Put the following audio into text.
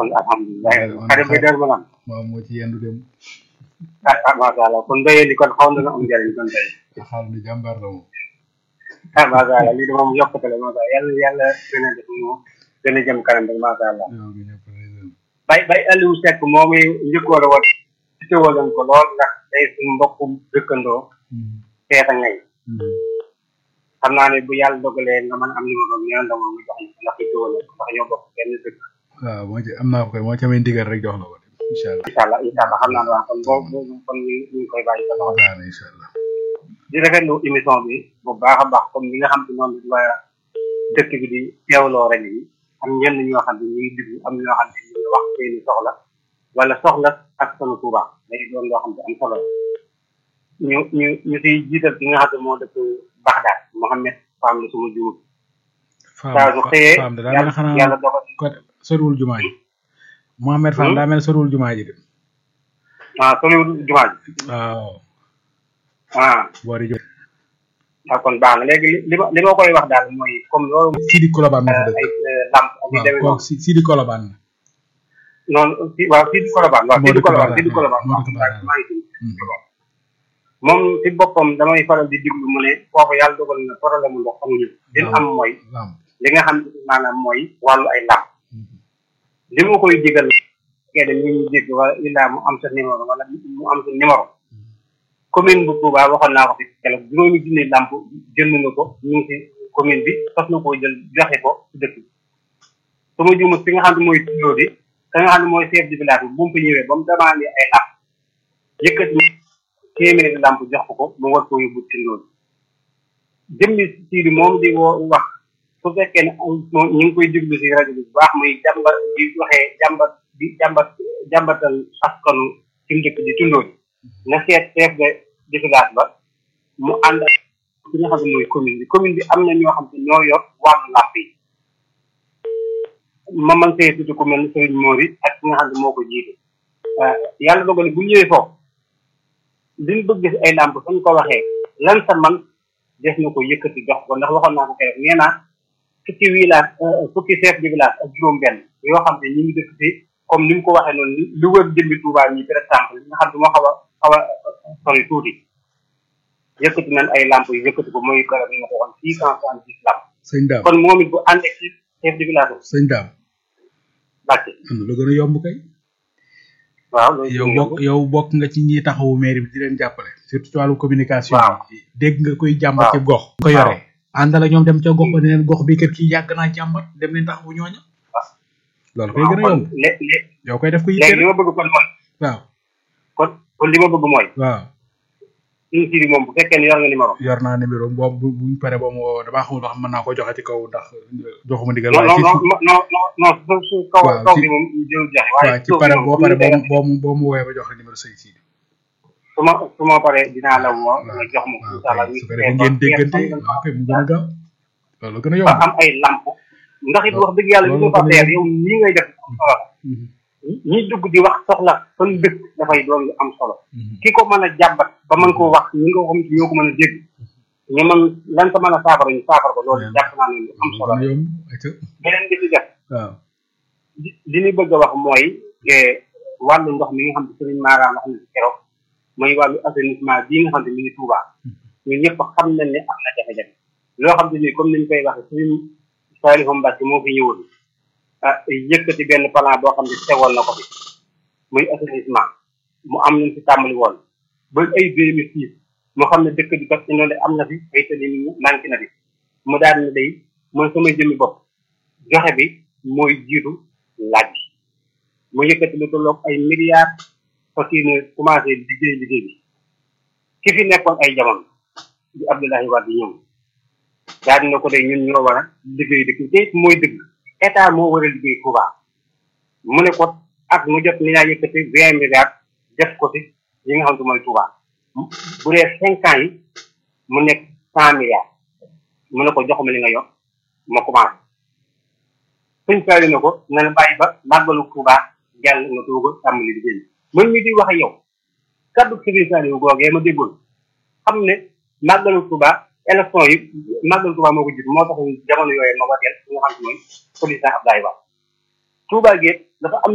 kon alhamdulilah xarit bi der ba naan waaw moo ci yendu dem ah ah macha allah kon béyee di kon xaw na am njëriñ kon tey xaal ni jàmbaar la moom ah macha allah lii de moom yokkute la macha allah yàlla yàlla gën a def mu gën a jëm kanam rek macha allah yow gi ñëpp réseau bay bay Aliou Seck moom i njëkkoon a wat teewaloon ko lool ndax day suñu mbokkum dëkkandoo teeta ngay xam naa ne bu yàlla dogalee nga mën am numéro bi ñaan dama mu jox ñu ndax teewaloon ko ndax ñoo bokk benn dëkk waaw moo ci am naa ko koy moo ci amee ndigal rek jox la ko de incha allah incha allah incha allah xam naa ne waa kon boo boo kon ñu ñu ngi koy bàyyi sa loxo baax na incha allah di rafetlu émission bi bu baax a baax comme li nga xam te noonu la dëkk bi di teewloo rajo yi am ñenn ñoo xam ne ñu ngi diglu am ñoo xam ne ñu ngi wax seeni soxla wala soxla ak sunu Tuuba day doon loo xam ne am solo la ñu ñu ñu siy jiital ki nga xam ne moo dëkk Baxdaad Mohamed Fam la suma juum saa su xëyee Fam de daa mel ne yàlla xanaa yàlla dogal côté soriwul jumaa ji Mohamed Fam daa mel ne soriwul jumaa ji de ah soriwul jumaa ji waaw ah boori jo ah kon baax na léegi li li ma li ma koy wax daal mooy comme loolu Sidi Kolobaan moo fa ay dëkk lamp ak yu waaw demee noonu kooku Si- Sidi Kolobaan la noonu si waaw fii di Colobane waaw fii di Moo dëkk Colobane Bagdad, fii di Colobane moo waaw dëkk Bagdad. maa ngi fi moom si boppam damay faral di diglu mu ne foofu yàlla dogal na problème mu ndox amuñu li ñu am mooy lamp li nga xam ne maanaam mooy wàllu ay làmp li ma koy digal kee de ñu ñu dégg wala illaa mu am sa numéro wala mu am sa numéro commune bu Touba waxoon naa ko fi keroog juróomi junni làmp jënd na ko ñu ngi si commune bi fas na koo jël joxe ko si dëkk bi su ma juumut fi nga xam ne mooy tuddoo bi ka nga xam ne mooy chef de village bi bu mu fi ñëwee ba mu demandé ay làmp yëkkati téeméeri làmp jox ko ko mu war koo yóbbu tindoo bi jëmmi siidi moom di woo wax su fekkee ne moom ñu ngi koy déglu si rajo bi bu baax muy jàmbat di waxee jàmbat di jàmbat jàmbatal askanu ci mu dëkk di tundoo bi na seet chef de de village ba mu ànd ak ki nga xam ne mooy commune bi commune bi am na ñoo xam ne ñoo yor wàllu làmp yi ma man see tudd ku mel ni Serigne Mori ak ki nga xam ne moo ko jiite yàlla dogal bu ñëwee foofu liñ bëgg si ay làmp suñ ko waxee lan sa man def na ko yëkkati jox ko ndax waxoon naa ko keroog nee naa fukki village fukki chef de village ak juróom-benn yoo xam ne ñu ngi dëkk si comme ni mu ko waxee noonu lu wër jëmbi Touba ñi par exemple li nga xam ne moo xaw a xaw a sori tuuti yëkkati nañ ay lamp yu yëkkati ko mooy garab yi ma ko waxoon six cent soixante dix lamp sëñ daam kon moom it bu àndee ci chef de village am sëñ daam bàcce am na lu gën a yomb kay waaw loolu yow bokk yow bokk nga ci ñi taxawu mairie bi di leen jàppale surtout ci wàllu communication Waaw. bi dégg nga koy jàmbat Waaw. ci gox ko yore àndal ak ñoom dem ca gox ba ne leen gox bi kër kii yàgg naa jàmbat dem leen taxawu ñooña loolu koy gën a kon yomb lé lé yow koy def ko léegi yitteel li ma bëgg kon mooy waaw kon kon li ma bëgg mooy waaw suñu siri moom bu fekkee ne yor nga numéro yor naa numéro boobu bu buñ pare ba mu woo damaa xamul ndax mën naa ko joxe ci kaw ndax joxuma ndigal non waaye non ci non non non non su su kaw Waaw, kaw ci- bi moom jël joxe waaye waaw ci suuf bi pare moom boo bu pare ñu boo koy boo mu boo mu woowee ba jox la numéro sëñ si su ma su ma paree dinaa la woo waaw nga jox ma ko waaw incha allah kay ñu su ko defee ngeen déggante waaw kay mu gën a gaaw loolu gën a ba yomb am ay lamp ndax it wax dëgg yàlla li loolu ñu fa gën a teer yomb. yow nii ngay def am solo Mhm. ñi dugg di wax soxla fan dëkk dafay doon lu am solo Mhm. ki ko mën a jàmbat ba mën koo wax ñi nga xam ñoo ko mën a dégg ñu mën lan ko mën a saafara ñu saafara ko loolu jàpp naa ne lu am solo gën la a yomb ayca beneen bi ci def waaw li li ñu bëgg a wax mooy eh, wàllu ndox mi nga xam ne Serigne Mara wax na ci keroog mooy wàllu assainissement bii nga xam ne mi ngi Touba ñun ñëpp xam nañ ne am na jafe-jafe loo xam ne nii comme ni ñu koy waxee Serigne Saliou Mbacke moo fi ñëwoon ah yëkkati benn plan boo xam ne tegoon na ko fi muy assainissement mu am nañ ci tàmbali woon ba ay deux mille six moo xam ne dëkk bi kat inondé am na fi ay tëli ni manqué na fi mu daal ne day mooy sama jëmmi bopp joxe bi mooy jiitu laaj bi mu yëkkati lu tolloog ay milliards fas yéene commencé liggéey liggéey bi ki fi nekkoon ay jamono di Abdoulaye Wade ñëw daal dina ko de ñun ñoo war a liggéey dëkk bi te it mooy dëgg état moo war a liggéey Touba mu ne ko ak mu jot ni naa yëkkati vingt milliards def ko ci yi nga xam ne mooy Touba bu dee cinq ans yi mu nekk cent milliards mu ne ko jox ma li nga yor ma commencé suñ saali na ko na la bàyyi ba màggalu Touba jàll nga doog a tàmbali liggéey bi man mi di wax ak yow kaddu Serigne Saliou googee ma déggoon xam ne màggalu Touba élection yi màggalu Touba moo ko jiitu moo tax jamono yooyu ma wateel nga xam ne mooy président Abdoulaye Wade Touba gi dafa am